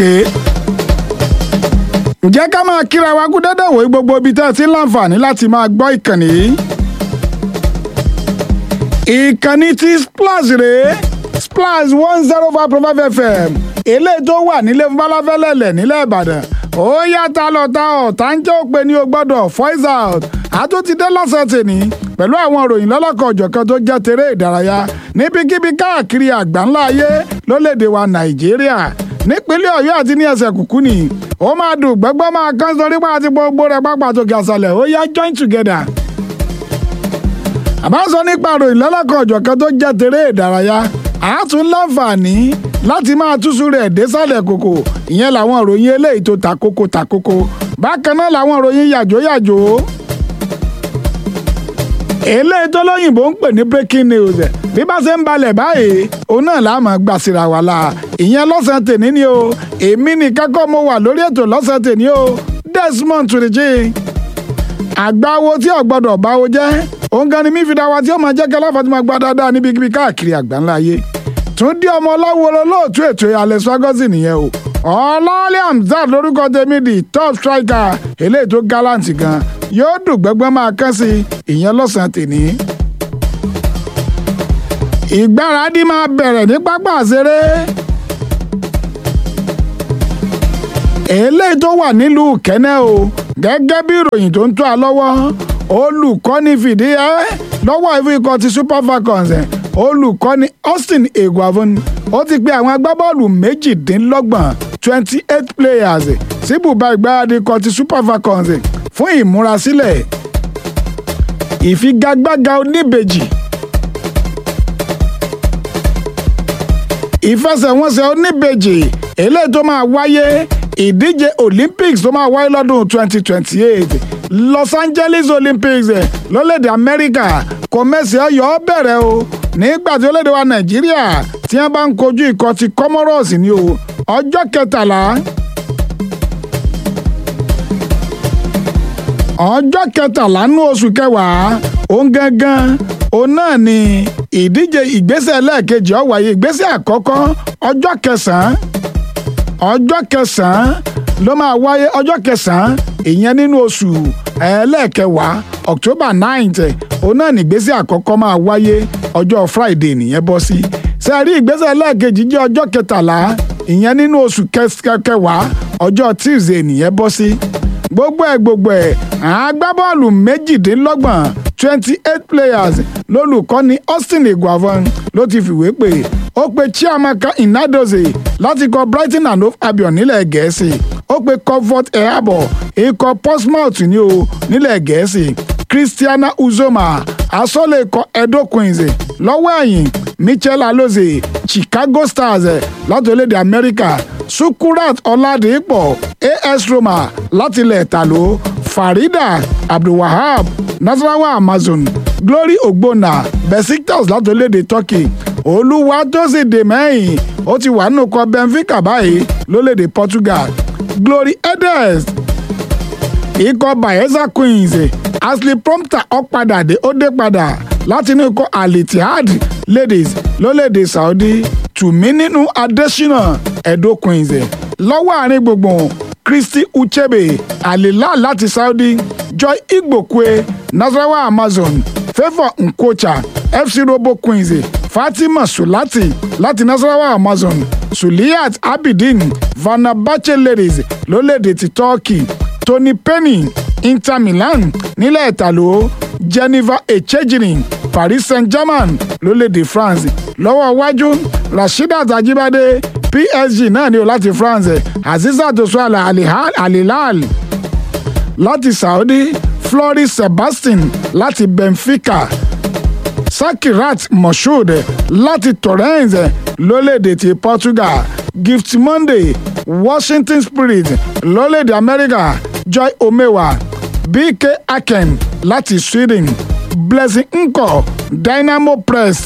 Okay ǹjẹ́ ká máa kíra wa kú dédé wòye gbogbo ibi tẹ́ ẹ ti ń láǹfààní láti máa gbọ́ ìkànnì yìí. ìkànnì ti splash rèé splash one zero five point five fm eléyìí tó wà nílé falafẹ́lẹ́lẹ̀ nílẹ̀ ìbàdàn ó yàtá lọ́ta ọ̀tá ń jẹ́ òpè ní o gbọ́dọ̀ voice out àtúntìdé lọ́sẹ̀ tèmi pẹ̀lú àwọn òròyìn lọ́lọ́kọ̀ ọ̀jọ̀kan tó jẹ́ tèrè ìdárayá níbikíbi káàkiri àgbáńlá ayé lólédè wa nàìjíríà nípínlẹ̀ ọ̀yọ́ àti ní ẹsẹ̀ kùkú ni ó máa dùn gbẹ́gbẹ́ máa kán sórí pa àti gbogbo rẹ̀ pápá tòkè àṣàlẹ̀ ó yá join together. àbá sọ nípa ìròyìn lọ́lọ́kọ̀ ọ̀jọ̀kan tó jẹ́ tèrè ìdárayá àátún láǹfààní láti máa túṣu rẹ̀ désàlẹ̀ kòkò ìyẹn làwọn ìròyìn eléyìí tó ta kókó ta kókó bákan náà làwọn ìròyìn yàjó yàjó eléyìí tó lóyìnbó ń pè ní breaking news bí bá ṣe ń balẹ̀ báyìí òun náà la máa gbà síra wà la ìyẹn lọ́sàn-án tèmi ni o èmi nìkan kọ́ mo wà lórí ètò lọ́sàn-án tèmi o Desmond Tureji àgbáwo tí ò gbọdọ̀ báwo jẹ́ òun gan ni mí fi dá wa tí ó máa jẹ́ kí aláfàtí máa gbá dáadáa níbikíbi káàkiri àgbáńlá ayé Túndé ọmọ ọlọ́wọ́ olóòtú ètò Alex Ferguson nìyẹn o ọlọ́ọ̀lẹ́ Hamzat lórúkọ tèmi di top striker eléyìí tó gallant gan yóò dùn gbẹ́gbẹ́ máa kán sí ìyẹn lọ́sàn-án tèmi ìgbáradì máa bẹ̀rẹ̀ ní pápá àṣeré eléyìí tó wà nílùú kẹ́nẹ́ o gẹ́gẹ́ bí ìròyìn tó ń tó a lọ́wọ́ olùkọ́ni fìdí ẹ́ lọ́wọ́ ìfún ikọ̀ ti super falcons olùkọ́ni austin eguavon ó ti pe àwọn agbábọ́ọ̀lù méjìdínlọ́gbọ̀n twenty eight players síbùbá ìgbáradì ikọ̀ ti super falcons fún ìmúrasílẹ̀ ìfigagbága oníbejì ìfẹsẹ̀wọnsẹ̀ oníbejì eléyìí tó máa wáyé ìdíje olympics tó máa wáyé lọ́dún twenty twenty eight los angeles olympics lórílẹ̀‐èdè amẹ́ríkà kò mẹ́sì ọyọ́ bẹ̀rẹ̀ o nígbà tí orílẹ̀‐èdè wa nàìjíríà tí wọ́n bá ń kojú ikọ̀ ti comoros ní o ọjọ́ kẹtàlá ọjọ́ kẹtàlá nú oṣù kẹwàá òun gangan òun náà ni ìdíje ìgbésẹ̀ lẹ́ẹ̀kejì ó wáyé ìgbésẹ̀ àkọ́kọ́ ọjọ́ kẹsàn-án ọjọ́ kẹsàn-án ló máa wáyé ọjọ́ kẹsàn-án ìyẹn nínú oṣù ẹlẹ́ẹ̀kẹwàá october ninth òun náà ní ìgbésẹ̀ àkọ́kọ́ máa wáyé ọjọ́ friday nìyẹn bọ́ sí sẹ́ẹ̀rí ìgbésẹ̀ lẹ́ẹ̀kejì jẹ́ ọjọ́ kẹtàlá ìyẹn nínú oṣù kẹwàá ọjọ́ tuesday nìyẹn bọ́ sí gbogbo ẹ̀ gbogbo ẹ̀ agbábọ́ọ̀lù méjìdínlọ́gbọ̀n twenty eight players lólùkọ́ni austin eguavon ló ti fìwé pè ó pe chiamaka inadoze láti kọ brighton and hove albion nílẹ̀ gẹ̀ẹ́sì ó pe comfort ehabo ikọ̀ portsmouth ní o nílẹ̀ gẹ̀ẹ́sì christiana uzoma asọ́lé ikọ̀ edo queens lọ́wọ́ ẹ̀yìn michel aloze chicago stars láti orílẹ̀-èdè amẹ́ríkà sukurat ọ̀làdìpọ̀ as roma láti ilẹ̀ ìtàló farida abdulwahab nasarawa amazon glory ogbonna besiktas láti orílẹ̀-èdè turkey olúwa tó sì dè mẹ́yìn ó ti wà nínú kọ benfica báyìí lórílẹ̀-èdè portugal glory edes ikọ̀ bayelsa queens ashley prompter ọ̀padà dé ó dé padà láti inú ikọ̀ alitihad ladies lórílẹ̀-èdè saudi tùmí nínú adesina edo queens lọ́wọ́ àárín gbùngbùn christy uchebe alila láti saudi joy igbokwe nasarawa amazon favour nkocha fc robo queens fatima sulati láti nasarawa amazon suliyat abidin vanabache ladies lórílẹ̀‐èdè ti turkey tony penny inter milan nílẹ̀ ìtàló jennifer echejirin paris saint-germain lórílẹ̀‐èdè france lọ́wọ́ iwájú rasheedat ajibade psg náà ni o láti france azizat osuala alilal láti saudi floris sebastian láti benfica sakirat moshood láti torrens lórílẹ̀‐èdè ti portugal gift monday washington spirit lórílẹ̀‐èdè america joy omewa bk aken láti sweden blessing nko dynamo press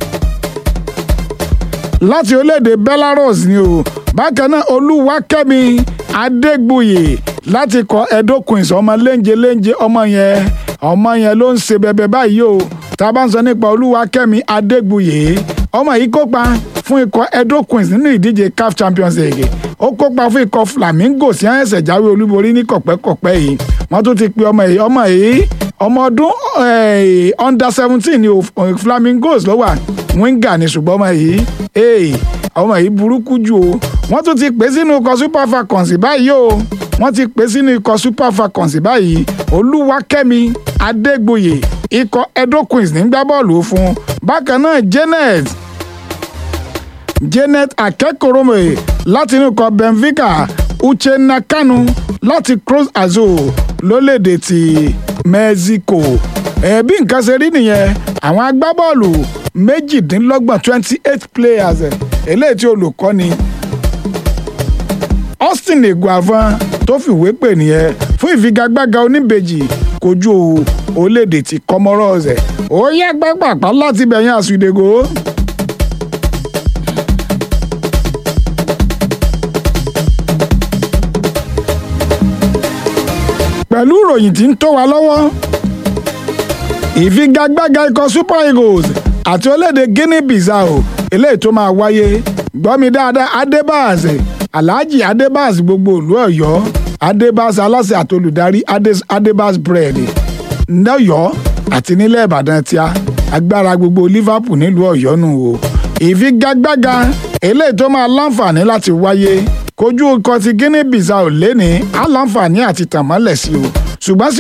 láti orílẹ̀-èdè belarus ni o bákan náà olúwakẹ́mi adégbòye láti kọ edo queens ọmọ léńjẹ léńjẹ ọmọ yẹn ọmọ yẹn ló ń ṣe bẹbẹ báyìí o tá a bá ń sọ nípa olúwakẹ́mi adégbòye ọmọ yìí kópa fún ikọ̀ edo queens nínú ìdíje caf champions league ó ó kópa fún ikọ̀ Flamingo sí ẹ̀sẹ̀ jáwé olúborí ní kọ̀pẹ́kọ̀pẹ́ yìí wọ́n tún ti pe ọmọ yìí ọmọ yìí ọmọ ọdún under seventeen ni Flamingos ló wà winger ni ṣùgbọ́n ọmọ yìí ọmọ yìí burúkú jù o wọ́n tún ti pè sínú ikọ̀ Super Falcons báyìí o wọ́n ti pè sínú ikọ̀ Super Falcons báyìí Olúwakẹ́mi Adégbòyè ikọ̀ Edo Queens ní gbá bọ́ọ̀lù fún bákan náà Janet Janet Akẹ́kọ̀ọ́rọ́mọ̀ láti inú ikọ̀ Benfica Uchenna Kanu láti Cruz Azul lólédè ti Mexico ẹ̀ẹ́bí nǹkan ṣe rí nìyẹn àwọn agbábọ́ọ̀lù méjìdínlọ́gbọ̀n twenty eight players eléyìí tí olùkọ́ni Austin Eguavoen tó fìwé pè nìyẹn fún ìfigagbága oníbejì kojú orílẹ̀-èdè ti Comoros ó yá gbàgbàpá láti bẹ̀yìn àsùdègò. pẹ̀lú ìròyìn tí ń tó wa lọ́wọ́ ìfigagbága ikọ̀ Super Eagles àti orílẹ̀-èdè Guinea Bissau eléyìí tó máa wáyé gbọ́mi dáadáa Adébáàs Alhaji Adébáàs gbogbo ìlú Ọ̀yọ́ Adébáàs aláṣẹ àtolùdarí Adébáàs bread lọ́yọ́ àti nílẹ̀ Ìbàdàn tíá agbára gbogbo Liverpool nílùú Ọ̀yọ́ nù o ìfigagbága eléyìí tó máa láǹfààní láti wáyé kojú ikọ̀ ti Guinea Bissau lẹ́ni á láǹfààní àti tàmọ́lẹ̀ sí o ṣùgbọ́n